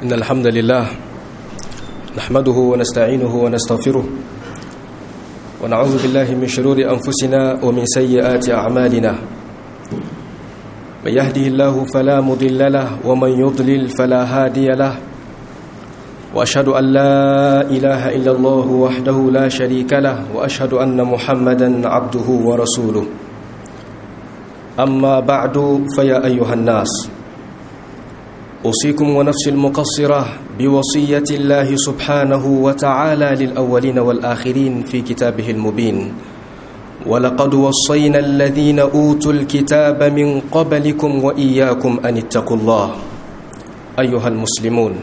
إن الحمد لله نحمده ونستعينه ونستغفره ونعوذ بالله من شرور أنفسنا ومن سيئات أعمالنا من يهده الله فلا مضل له ومن يضلل فلا هادي له وأشهد أن لا إله إلا الله وحده لا شريك له وأشهد أن محمدا عبده ورسوله أما بعد فيا أيها الناس أوصيكم ونفسي المقصرة بوصية الله سبحانه وتعالى للأولين والآخرين في كتابه المبين ولقد وصينا الذين أوتوا الكتاب من قبلكم وإياكم أن اتقوا الله أيها المسلمون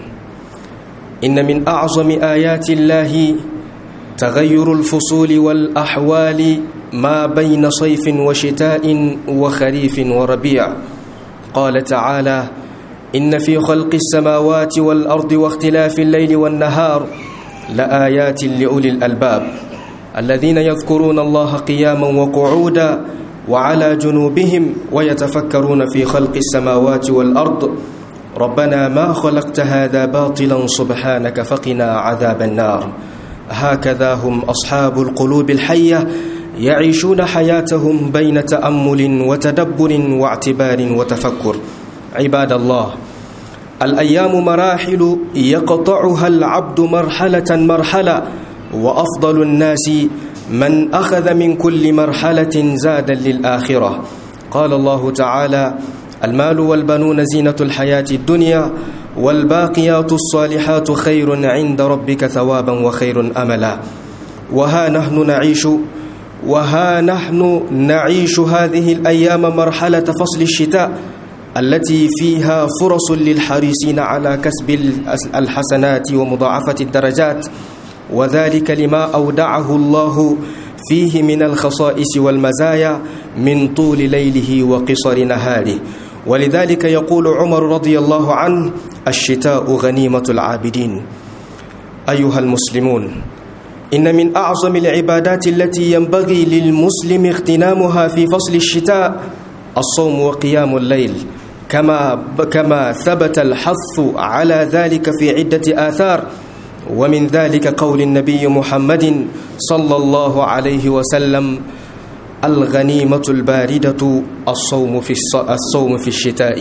إن من أعظم آيات الله تغير الفصول والأحوال ما بين صيف وشتاء وخريف وربيع قال تعالى إن في خلق السماوات والأرض واختلاف الليل والنهار لآيات لأولي الألباب الذين يذكرون الله قياما وقعودا وعلى جنوبهم ويتفكرون في خلق السماوات والأرض ربنا ما خلقت هذا باطلا سبحانك فقنا عذاب النار هكذا هم أصحاب القلوب الحية يعيشون حياتهم بين تأمل وتدبر واعتبار وتفكر عباد الله الأيام مراحل يقطعها العبد مرحلة مرحلة وأفضل الناس من أخذ من كل مرحلة زادا للآخرة قال الله تعالى المال والبنون زينة الحياة الدنيا والباقيات الصالحات خير عند ربك ثوابا وخير أملا وها نحن نعيش وها نحن نعيش هذه الأيام مرحلة فصل الشتاء التي فيها فرص للحريصين على كسب الحسنات ومضاعفة الدرجات وذلك لما أودعه الله فيه من الخصائص والمزايا من طول ليله وقصر نهاره ولذلك يقول عمر رضي الله عنه الشتاء غنيمة العابدين أيها المسلمون إن من أعظم العبادات التي ينبغي للمسلم اغتنامها في فصل الشتاء الصوم وقيام الليل كما كما ثبت الحث على ذلك في عدة آثار ومن ذلك قول النبي محمد صلى الله عليه وسلم الغنيمة الباردة الصوم في الصوم في الشتاء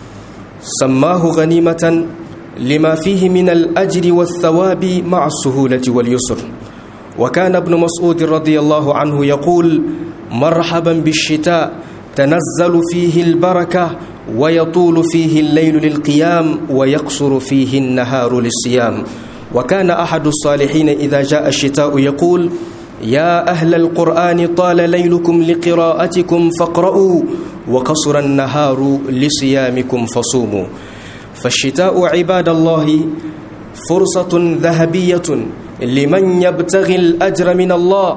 سماه غنيمة لما فيه من الأجر والثواب مع السهولة واليسر وكان ابن مسعود رضي الله عنه يقول مرحبا بالشتاء تنزل فيه البركة ويطول فيه الليل للقيام ويقصر فيه النهار للصيام وكان أحد الصالحين إذا جاء الشتاء يقول يا أهل القرآن طال ليلكم لقراءتكم فاقرؤوا وقصر النهار لصيامكم فصوموا فالشتاء عباد الله فرصة ذهبية لمن يبتغي الأجر من الله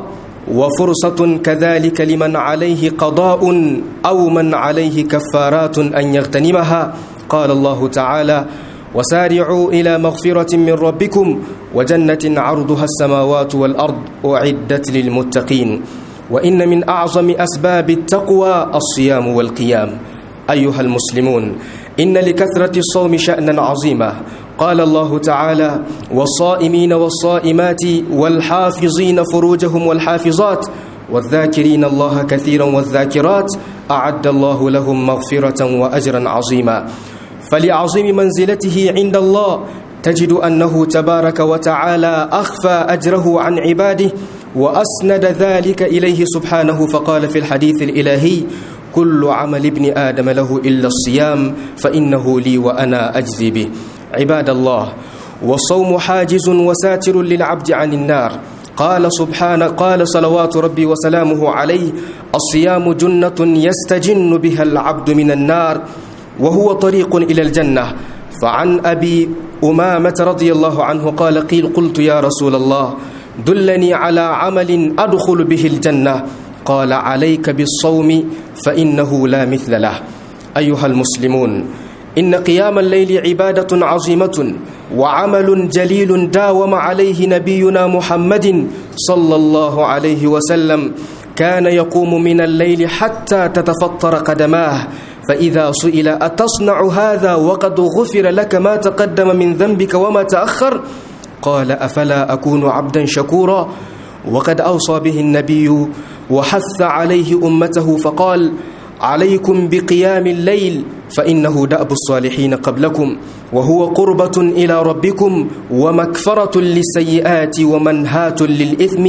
وفرصة كذلك لمن عليه قضاء أو من عليه كفارات أن يغتنمها قال الله تعالى وسارعوا إلى مغفرة من ربكم وجنة عرضها السماوات والأرض أعدت للمتقين وإن من أعظم أسباب التقوى الصيام والقيام أيها المسلمون إن لكثرة الصوم شأنا عظيما قال الله تعالى والصائمين والصائمات والحافظين فروجهم والحافظات والذاكرين الله كثيرا والذاكرات أعد الله لهم مغفرة وأجرا عظيما فلعظيم منزلته عند الله تجد أنه تبارك وتعالى أخفى أجره عن عباده وأسند ذلك إليه سبحانه فقال في الحديث الإلهي كل عمل ابن آدم له إلا الصيام فإنه لي وأنا أجزي به عباد الله والصوم حاجز وساتر للعبد عن النار قال سبحانه قال صلوات ربي وسلامه عليه الصيام جنة يستجن بها العبد من النار وهو طريق إلى الجنة فعن أبي أمامة رضي الله عنه قال قيل قلت يا رسول الله دلني على عمل أدخل به الجنة قال عليك بالصوم فإنه لا مثل له أيها المسلمون إن قيام الليل عبادة عظيمة وعمل جليل داوم عليه نبينا محمد صلى الله عليه وسلم كان يقوم من الليل حتى تتفطر قدماه فإذا سئل أتصنع هذا وقد غفر لك ما تقدم من ذنبك وما تأخر قال أفلا أكون عبدا شكورا وقد أوصى به النبي وحث عليه أمته فقال عليكم بقيام الليل فإنه دأب الصالحين قبلكم وهو قربة إلى ربكم ومكفرة للسيئات ومنهاة للإثم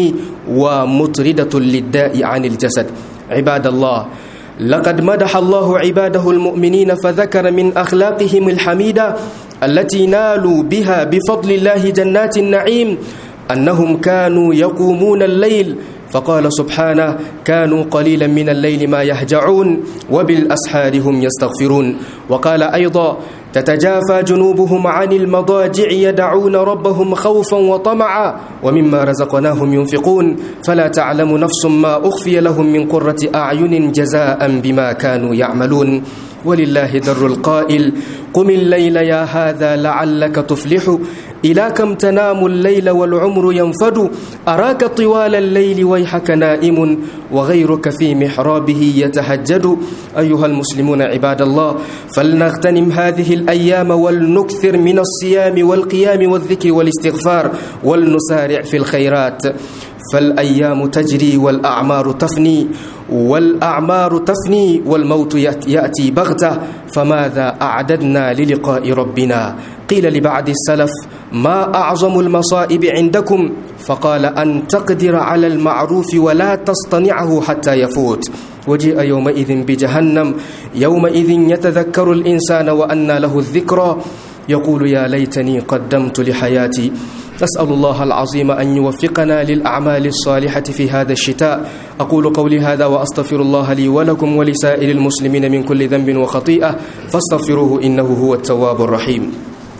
ومطردة للداء عن الجسد عباد الله لقد مدح الله عباده المؤمنين فذكر من أخلاقهم الحميدة التي نالوا بها بفضل الله جنات النعيم أنهم كانوا يقومون الليل فقال سبحانه كانوا قليلا من الليل ما يهجعون وبالأسحار هم يستغفرون وقال أيضا تتجافى جنوبهم عن المضاجع يدعون ربهم خوفا وطمعا ومما رزقناهم ينفقون فلا تعلم نفس ما أخفي لهم من قرة أعين جزاء بما كانوا يعملون ولله در القائل قم الليل يا هذا لعلك تفلح إلى كم تنام الليل والعمر ينفد أراك طوال الليل ويحك نائم وغيرك في محرابه يتهجد أيها المسلمون عباد الله فلنغتنم هذه الأيام ولنكثر من الصيام والقيام والذكر والاستغفار ولنسارع في الخيرات فالأيام تجري والأعمار تفني والأعمار تفني والموت يأتي بغتة فماذا أعددنا للقاء ربنا قيل لبعض السلف ما أعظم المصائب عندكم فقال أن تقدر على المعروف ولا تصطنعه حتى يفوت وجيء يومئذ بجهنم يومئذ يتذكر الإنسان وأنى له الذكرى يقول يا ليتني قدمت لحياتي نسأل الله العظيم أن يوفقنا للأعمال الصالحة في هذا الشتاء أقول قولي هذا وأستغفر الله لي ولكم ولسائر المسلمين من كل ذنب وخطيئة فاستغفروه إنه هو التواب الرحيم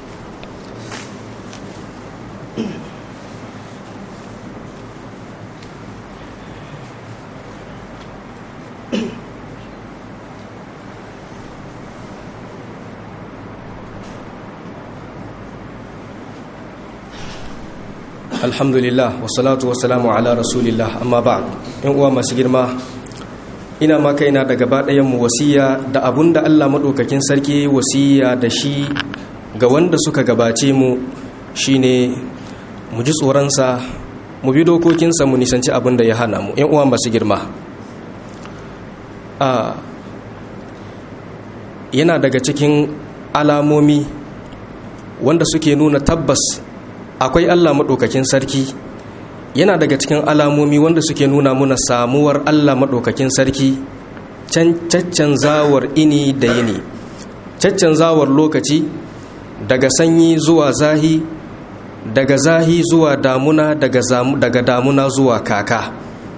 alhamdulillah wasalatu wasalamu ala rasulillah amma ba yan uwa masu girma ina ma kaina da gaba mu wasiya da abun da Allah maɗaukakin sarki wasiya da shi ga wanda suka gabace mu shine mu ji tsoronsa mu bi dokokinsa mu nisanci abin da ya hana mu yan uwa masu girma yana daga cikin alamomi wanda suke nuna tabbas akwai Allah maɗaukakin sarki yana daga cikin alamomi wanda suke nuna muna samuwar Allah maɗaukakin sarki caccan zawar ini da yini caccan zawar lokaci daga sanyi zuwa zahi daga zahi zuwa damuna daga damuna zuwa kaka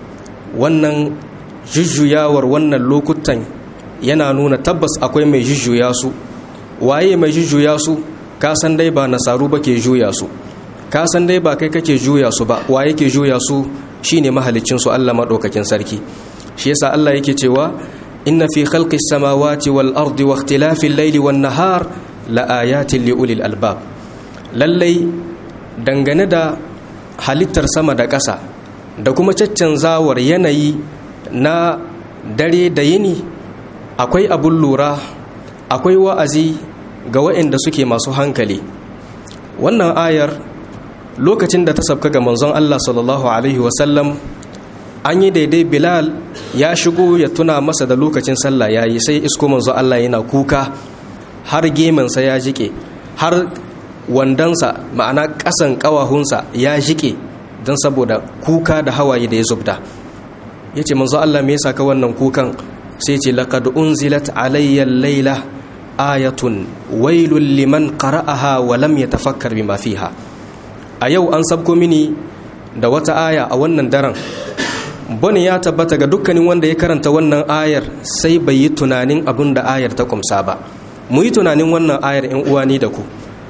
wannan jujjuyawar wannan lokutan yana nuna tabbas akwai mai jujjuya su waye mai jujjuya su kasan dai ba nasaru ba ke juya su ka san dai ba kai kake juya su ba wa yake juya su shine mahalicin su Allah madaukakin sarki shi yasa Allah yake cewa inna fi khalqis samawati wal ardi wa ikhtilafil layli wan nahar la ayatin li ulil albab lallai dangane da halittar sama da ƙasa da kuma caccanzawar yanayi na dare da yini akwai abun lura akwai wa'azi ga waɗanda suke masu hankali wannan ayar lokacin da ta sabka ga manzon Allah sallallahu alaihi wasallam an yi daidai bilal ya shigo ya tuna masa da lokacin sallah ya yi sai isko manzon Allah yana kuka har gemansa ya jike har wandansa ma'ana ƙasan ƙawahunsa ya jike don saboda kuka da hawaye da ya zubda ya ce manzon Allah me yasa ka wannan kukan sai ce laqad unzilat alayya layla ayatun wailul liman qara'aha wa lam yatafakkar bima fiha a yau an sabko mini da wata aya a wannan daren bane ya tabbata ga dukkanin wanda ya karanta wannan ayar sai bai yi tunanin abin da ayar ta kumsa ba mu yi tunanin wannan ayar in uwa ni da ku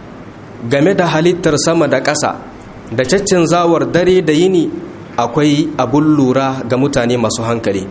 game da halittar sama da ƙasa da caccin zawar dare da yini akwai abun lura ga mutane masu hankali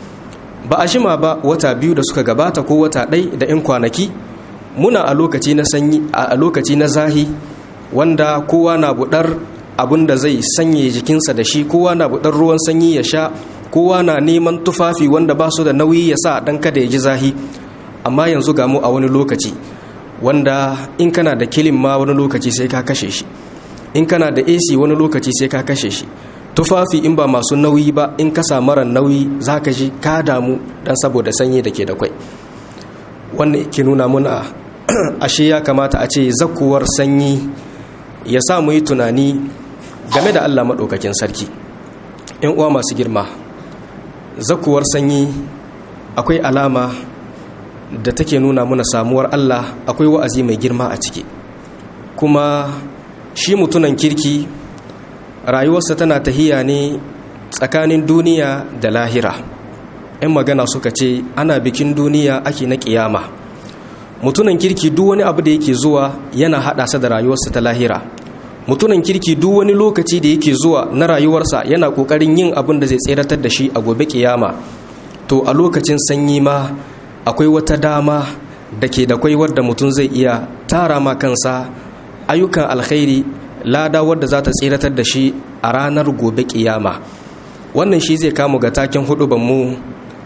ba a shima ba wata biyu da suka gabata ko wata ɗai da 'yan kwanaki muna a lokaci na sanyi a lokaci na zahi wanda kowa na budar abin da zai sanye jikinsa da shi kowa na budar ruwan sanyi ya sha kowa na neman tufafi wanda ba su da nauyi ya sa dan kada ya ji zahi amma yanzu ga mu a wani lokaci wanda in kana da kilin ma wani lokaci sai ka kashe shi in kana da AC wani lokaci sai ka kashe shi tufafi in ba masu nauyi ba in ka mara nauyi za ka ji ka damu dan saboda sanyi da ke da kwai wannan ke nuna muna ashe ya kamata a ce zakuwar sanyi ya sa mu yi tunani game da Allah maɗaukakin sarki ‘yan uwa masu girma zakuwar sanyi akwai alama da take nuna muna samuwar Allah akwai wa'azi mai girma a ciki kuma shi mutunan kirki rayuwarsa tana tahiya ne tsakanin duniya da lahira ‘yan magana suka ce ana bikin duniya ake na ƙiyama mutunan kirki duk wani abu da yake zuwa yana haɗa sa da rayuwarsa ta lahira mutunan kirki duk wani lokaci da yake zuwa na rayuwarsa yana ƙoƙarin yin abin da zai tseratar da shi a gobe ƙiyama to a lokacin sanyi ma akwai wata dama da ke da kwai wadda mutum zai iya tara ma kansa ayyukan alkhairi lada wadda za ta tseratar da shi a ranar gobe ƙiyama wannan shi zai kamu ga taken hudu mu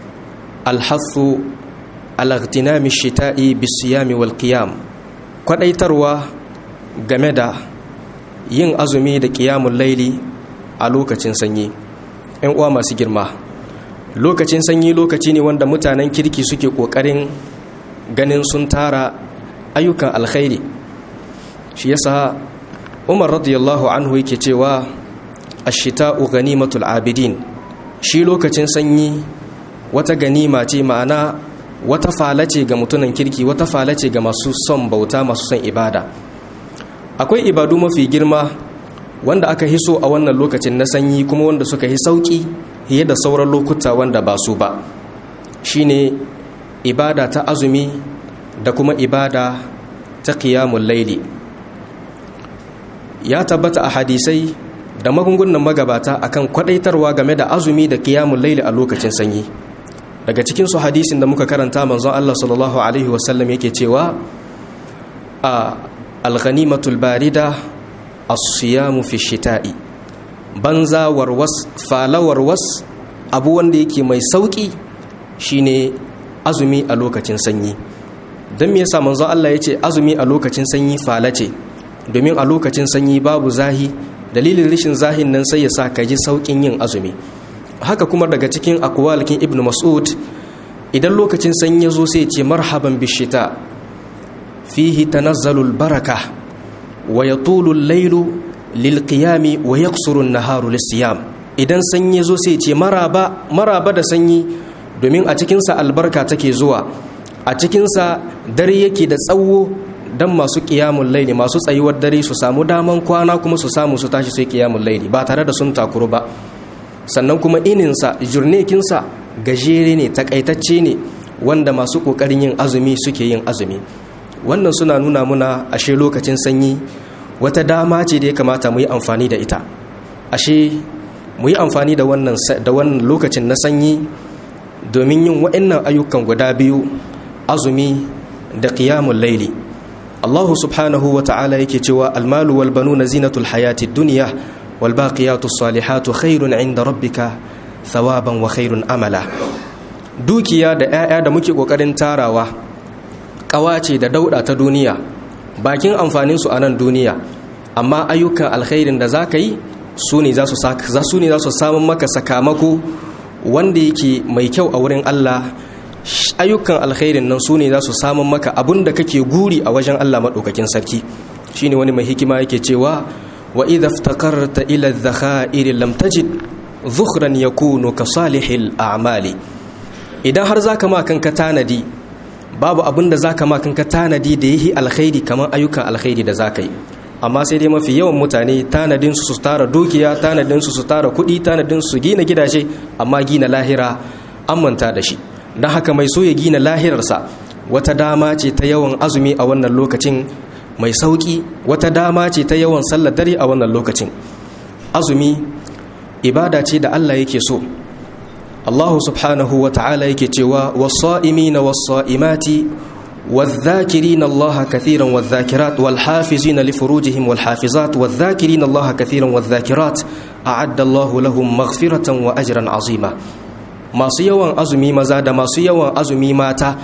alhatsu alagtinami shita'i bisiyami wal qiyam kwadaitarwa game da yin azumi da qiyamul laili a lokacin sanyi ɗan uwa masu girma lokacin sanyi lokaci ne wanda mutanen kirki suke ƙoƙarin ganin sun tara ayyukan alkhairi shi yasa umar radiyallahu anhu yake cewa ashita'u ganimatul abidin shi lokacin sanyi wata ganima ce ma'ana wata falace ga mutunan kirki wata falace ga masu son bauta masu son ibada akwai ibadu mafi girma wanda aka hiso a wannan lokacin na sanyi kuma wanda suka yi sauki fiye da sauran lokuta wanda ba su ba shine ibada ta azumi da kuma ibada ta qiyamul laili ya tabbata a hadisai da magungunan magabata akan kwadaitarwa game da azumi da qiyamul laili a lokacin sanyi daga cikin su hadisin da muka karanta manzon Allah sallallahu alaihi wasallam yake cewa a al-ghanimatul barida as-siyamu fi shita'i banza warwas fala warwas abu wanda yake mai sauki shine azumi a lokacin sanyi dan me yasa manzon Allah yace azumi a lokacin sanyi fala ce domin a lokacin sanyi babu zahi dalilin rashin zahin nan sai ya sa ka ji saukin yin azumi haka kuma daga cikin akwalikin ibn mas'ud idan lokacin sanyi ya zo sai ce marhaban bishita fihi tanazzalul baraka wa yatulu al-lailu lilqiyami wa yaqsuru an-naharu lis-siyam idan sanyi ya zo sai ce maraba maraba da sanyi domin a cikin sa albarka take zuwa a cikin sa dare yake da tsawo dan masu qiyamul laili masu tsayuwar dare su samu daman kwana kuma su samu su tashi sai qiyamul laili ba tare da sun takuru ba sannan kuma ininsa jurnekinsa gajere ne takaitacce ne wanda masu ƙoƙarin yin azumi suke yin azumi wannan suna nuna muna ashe lokacin sanyi wata dama ce da ya kamata mu yi amfani da ita ashe mu yi amfani da wannan da wannan lokacin na sanyi domin yin wa'annan ayyukan guda biyu azumi da qiyamul laili Allah subhanahu wa ta'ala yake cewa almalu wal banuna zinatul hayati dunya والباقيات الصالحات خير عند ربك ثوابا وخير املا dukiya da 'ya'ya da muke kokarin tarawa kawace da dauda ta duniya bakin amfanin su a nan duniya amma ayyukan alkhairin da zaka yi su ne za su su ne za su samu maka sakamako wanda yake mai kyau a wurin Allah ayyukan alkhairin nan su ne za su samu maka abun da kake guri a wajen Allah madaukakin sarki shine wani mai hikima yake cewa وإذا افتقرت إلى الذخائر لم تجد ذخرا يكون كصالح الأعمال idan har zaka ma kanka tanadi babu abin da zaka ma kanka tanadi da yahi alkhairi kamar ayyukan alkhairi da zaka yi amma sai dai mafi yawan mutane tanadin su su tara dukiya tanadin su su tara kuɗi tanadin su gina gidaje amma gina lahira an manta da shi don haka mai so ya gina lahirarsa wata dama ce ta yawan azumi a wannan lokacin mai sauƙi wata dama ce ta yawan sallar dare a wannan lokacin azumi ibada ce da Allah yake so Allah subhanahu wa ta'ala yake cewa was-sa'imina was-sa'imati wadh-dhakirina Allah kathiran wadh-dhakirat wal-hafizina li furujihim wal-hafizat wadh-dhakirina Allah kathiran wadh-dhakirat a'adda Allah lahum maghfiratan wa ajran azima masu yawan azumi maza da masu yawan azumi mata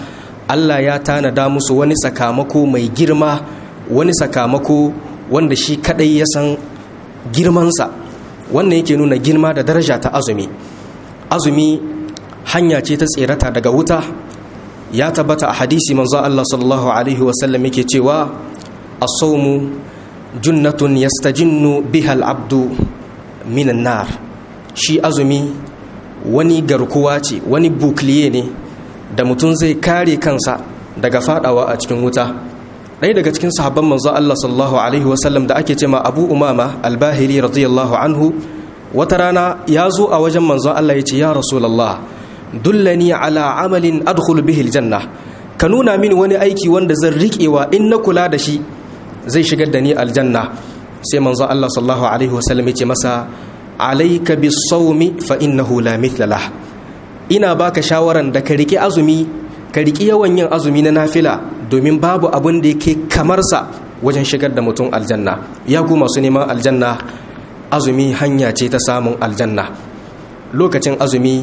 Allah ya tanada musu wani sakamako mai girma wani sakamako wanda shi kadai ya san girmansa wannan yake nuna girma da daraja ta azumi azumi hanya ce ta tserata daga wuta ya tabbata a hadisi manzo Allah sallallahu alaihi wasallam yake cewa as-sawmu junnatun yastajinnu biha al-abdu minan nar shi azumi wani garkuwa ce wani bukliye ne da mutum zai kare kansa daga fadawa a cikin wuta ɗaya daga cikin sahabban manzo Allah sallallahu alaihi wasallam da ake cema Abu Umama al-Bahili radiyallahu anhu wata rana ya zo a wajen manzo Allah ya ce ya Rasulullah dullani ala amalin adkhulu bihi aljanna ka nuna mini wani aiki wanda zan riƙewa in na kula da shi zai shigar da ni aljanna sai manzo Allah sallallahu alaihi wasallam ya ce masa alayka bis-sawmi fa innahu la mithla lah ina baka shawaran da ka riƙe azumi ka riƙi yawan yin azumi na nafila domin babu abin da yake kamar sa wajen shigar da mutum aljanna ya ku masu neman aljanna azumi hanya ce ta samun aljanna lokacin azumi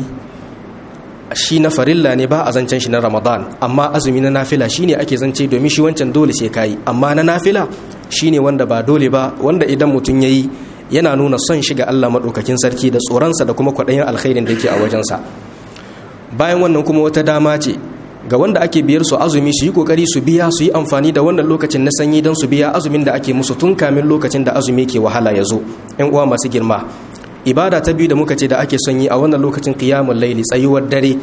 shi na farilla ne ba a zancen shi na ramadan amma azumi na nafila shine ake zance domin shi wancan dole sai kayi amma na nafila shine wanda ba dole ba wanda idan mutum yayi yana nuna son shiga Allah maɗaukakin sarki da tsoronsa da kuma kwaɗayin alkhairin da yake a wajensa bayan wannan kuma wata dama ce ga wanda ake biyar su azumi su yi kokari su biya su yi amfani da wannan lokacin na sanyi don su biya azumin da ake musu tun kamin lokacin da azumi ke wahala ya zo yan uwa masu girma ibada ta biyu da muka ce da ake son yi a wannan lokacin qiyamul laili tsayuwar dare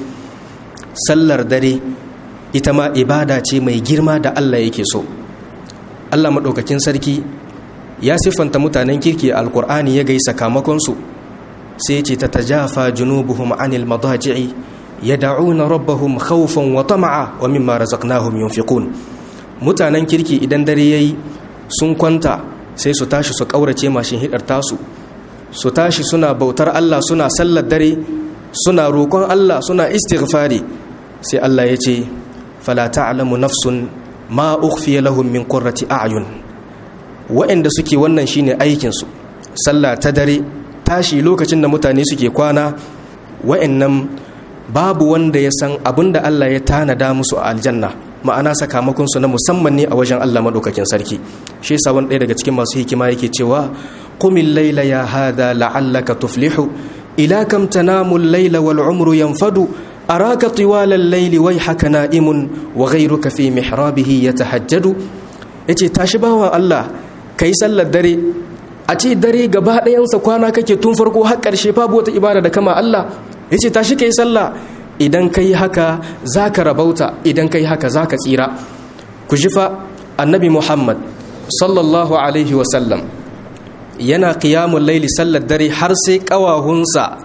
sallar dare ita ma ibada ce mai girma da Allah yake so Allah madaukakin sarki ya siffanta mutanen kirki a alkur'ani ya gai sakamakon su sai ya ce tatajafa junubuhum anil madaji'i yad'una rabbahum khawfan wa tama'a wa mimma razaqnahum yunfiqun mutanen kirki idan dare yayi sun kwanta sai su tashi su kaurace mashin hidar tasu su tashi suna bautar Allah suna sallar dare suna roƙon Allah suna istighfari sai Allah ya ce fala ta'lamu nafsun ma ukhfiya lahum min qurrati a'yun wa'anda suke wannan shine aikin su sallah ta dare tashi lokacin da mutane suke kwana wa'annan babu wanda ya san abinda Allah ya tanada musu a aljanna ma'ana sakamakon su na musamman ne a wajen Allah madaukakin sarki shi yasa wani ɗaya daga cikin masu hikima yake cewa qumil layla ya hada la'allaka tuflihu ila kam tanamu al-layla wal umru yanfadu araka tiwala al-layli wayhaka na'imun wa ghayruka fi mihrabihi yatahajjadu yace tashi bawan Allah kai sallar dare a ce dare gaba ɗayansa kwana kake tun farko har ƙarshe babu wata ibada da kama Allah ya ce tashi ka yi sallah idan ka yi haka za ka rabauta idan ka yi haka za ka tsira ku ji fa annabi muhammad sallallahu alaihi wasallam yana ƙiyamun laili sallar dare har sai ƙawahunsa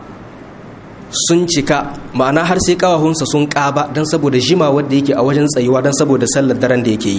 sun cika ma'ana har sai ƙawahunsa sun ƙaba don saboda jima wadda yake a wajen tsayuwa don saboda sallar daren da yake yi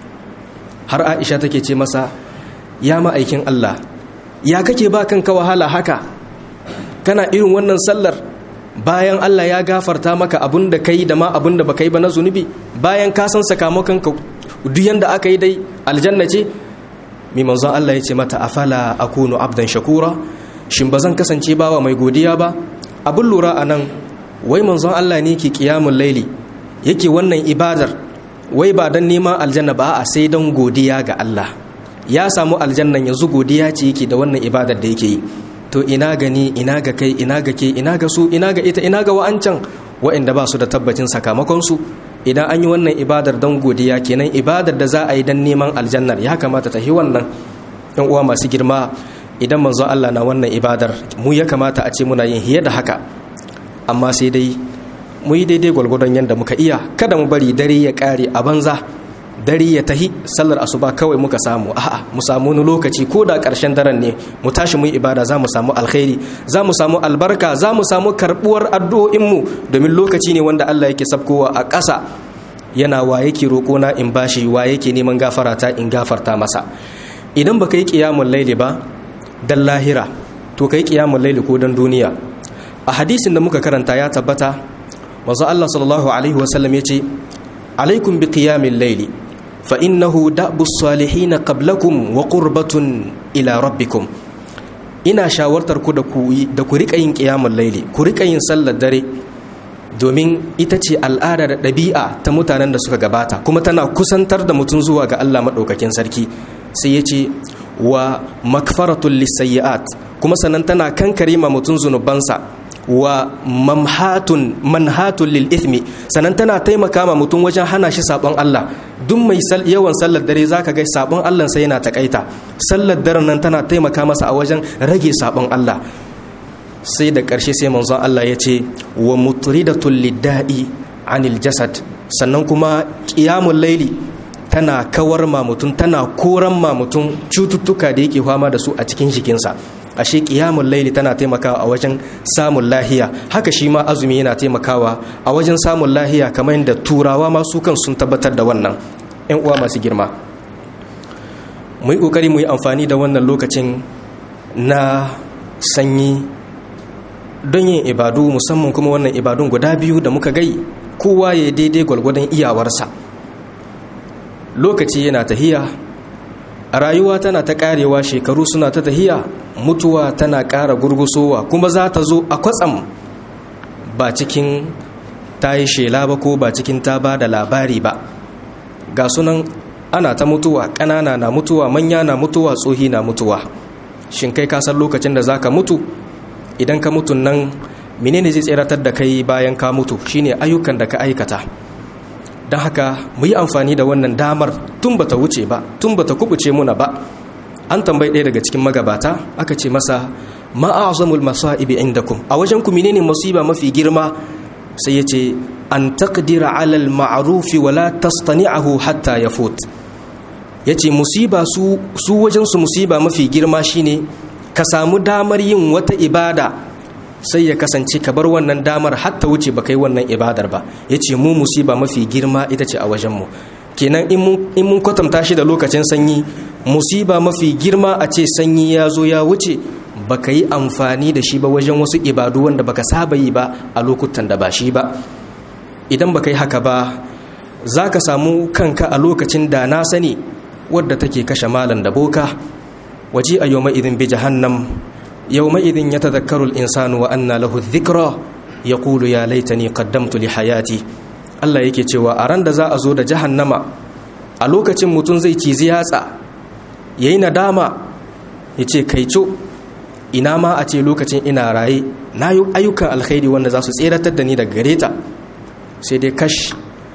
har aisha take ce masa ya ma'aikin allah ya kake ba kanka wahala haka kana irin wannan sallar bayan Allah ya gafarta maka abin da kai da ma abin da baka yi ba na zunubi bayan ka san sakamakon ka duk yanda aka yi dai aljanna ce mai manzon Allah ya ce mata afala akunu abdan shakura shin ba zan kasance bawa mai godiya ba abin lura a nan wai manzon Allah ne ke kiyamun laili yake wannan ibadar wai ba don neman aljanna ba a sai don godiya ga Allah ya samu aljannan yanzu godiya ce yake da wannan ibadar da yake yi to ina gani ina ga kai ina ga ke ina ga su ina ga ita ina ga wa'ancan wa'anda ba su da tabbacin sakamakonsu idan an yi wannan ibadar don godiya kenan ibadar da za a yi don neman aljannar ya kamata ta yi wannan yan uwa masu girma idan manzo Allah na wannan ibadar mu ya kamata a ce muna yin hiye da haka amma sai dai mu yi daidai gwalgwadon yadda muka iya kada mu bari dare ya kare a banza dare ya tahi sallar asuba kawai muka samu a'a mu samu wani lokaci ko da ƙarshen daren ne mu tashi mu yi ibada za mu samu alkhairi za mu samu albarka za mu samu karbuwar addu'o'inmu domin lokaci ne wanda Allah yake sabkowa a ƙasa yana wa yake roƙona in bashi wa yake neman gafara ta in gafarta masa idan baka yi qiyamul laili ba dan lahira to kai qiyamul laili ko dan duniya a hadisin da muka karanta ya tabbata manzo Allah sallallahu alaihi wasallam yace alaikum bi qiyamil laili فإنه دأب الصالحين قبلكم وقربة إلى ربكم ina shawartar ku da ku da ku rika yin qiyamul laili ku rika yin sallar dare domin ita ce al'ada da ɗabi'a ta mutanen da suka gabata kuma tana kusantar da mutum zuwa ga Allah maɗaukakin sarki sai ya ce wa makfaratul lisayyi'at kuma sannan tana kankare ma mutum zunubansa wa mamhatun manhatun lil ithmi sannan tana taimaka ma mutum wajen hana shi sabon Allah duk mai yawan sallar dare zaka ga sabon Allah sai yana takaita sallar daren nan tana taimaka masa a wajen rage sabon Allah sai da ƙarshe sai manzon Allah ya ce wa mutridatul lidda'i anil jasad sannan kuma qiyamul laili tana kawar ma mutum tana koran ma mutum cututtuka da yake fama da su a cikin jikinsa ashe qiyamul laili tana taimakawa a wajen samun lahiya haka shi ma azumi yana taimakawa a wajen samun lahiya kamar yadda turawa ma su kan sun tabbatar da wannan yan uwa masu girma mu yi kokari mu yi amfani da wannan lokacin na sanyi don yin ibadu musamman kuma wannan ibadun guda biyu da muka gai kowa ya daidai gwalgwadon iyawarsa lokaci yana tahiya a rayuwa tana ta karewa shekaru suna ta tahiya mutuwa tana ƙara gurgusowa kuma za ta zo a kwatsam ba cikin ta yi shela ba ko ba cikin ta ba da labari ba ga sunan ana ta mutuwa ƙanana na mutuwa manya na mutuwa tsohi na mutuwa shin kai kasan lokacin da za ka mutu idan ka mutu nan menene zai tseratar da kai bayan ka mutu shine ayyukan da ka aikata don haka mu yi amfani da wannan damar tun bata wuce ba tun bata kubuce muna ba an tambayi ɗaya daga cikin magabata aka ce masa ma'azamul masa'ibi indakum a wajen ku menene musiba mafi girma sai ya ce an taqdira alal ma'rufi wala tastani'ahu hatta yafut yace musiba su su wajen su musiba mafi girma shine ka samu damar yin wata ibada sai ya kasance ka bar wannan damar hatta wuce ba kai wannan ibadar ba ya ce mu musiba mafi girma ita ce a wajenmu kenan in mun kwatanta shi da lokacin sanyi musiba mafi girma a ce sanyi ya zo ya wuce ba ka yi amfani da shi ba wajen wasu ibadu wanda baka saba yi ba a lokutan da ba shi ba idan ba ka yi haka ba za ka samu kanka a lokacin da na sani wadda take kashe malam da boka waje a yau idin bi jahannam يومئذ يتذكر الإنسان وأن له الذكرى يقول يا ليتني قدمت لحياتي Allah yake cewa a ran da za a zo da jahannama a lokacin mutum zai cizi yatsa ya yi nadama ya ce kaico ina ma a ce lokacin ina raye na yi ayyukan alkhairi wanda za su tseratar da ni daga gare ta sai dai kash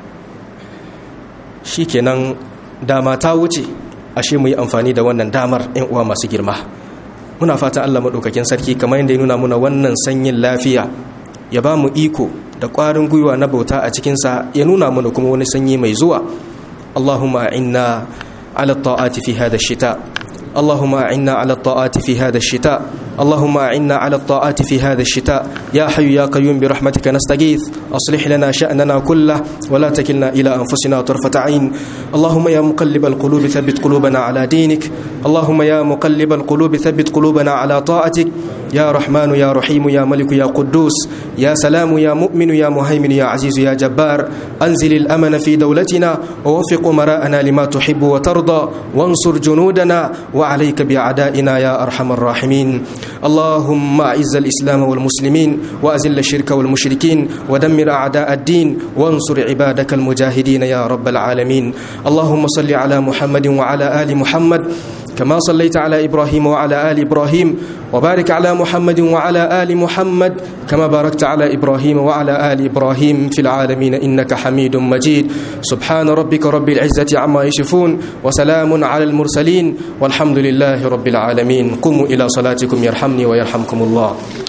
shi kenan dama ta wuce ashe mu yi amfani da wannan damar 'yan uwa masu girma muna fatan Allah maɗaukakin sarki kamar yadda ya nuna muna wannan sanyin lafiya ya ba mu iko da ƙwarin gwiwa na bauta a cikinsa ya nuna mana kuma wani sanyi mai zuwa Allahumma inna ala ta'ati fi hada shita اللهم أعنا على الطاعات في هذا الشتاء اللهم أعنا على الطاعات في هذا الشتاء يا حي يا قيوم برحمتك نستغيث أصلح لنا شأننا كله ولا تكلنا إلى أنفسنا طرفة عين اللهم يا مقلب القلوب ثبت قلوبنا على دينك اللهم يا مقلب القلوب ثبت قلوبنا على طاعتك يا رحمن يا رحيم يا ملك يا قدوس يا سلام يا مؤمن يا مهيمن يا عزيز يا جبار أنزل الأمن في دولتنا ووفق مراءنا لما تحب وترضى وانصر جنودنا وعليك بأعدائنا يا أرحم الراحمين اللهم أعز الإسلام والمسلمين وأزل الشرك والمشركين ودمر أعداء الدين وانصر عبادك المجاهدين يا رب العالمين اللهم صل على محمد وعلى آل محمد كما صليت على إبراهيم وعلى آل إبراهيم وبارك على محمد وعلى آل محمد كما باركت على إبراهيم وعلى آل إبراهيم في العالمين إنك حميد مجيد سبحان ربك رب العزة عما يشفون وسلام على المرسلين والحمد لله رب العالمين قوموا إلى صلاتكم يرحمني ويرحمكم الله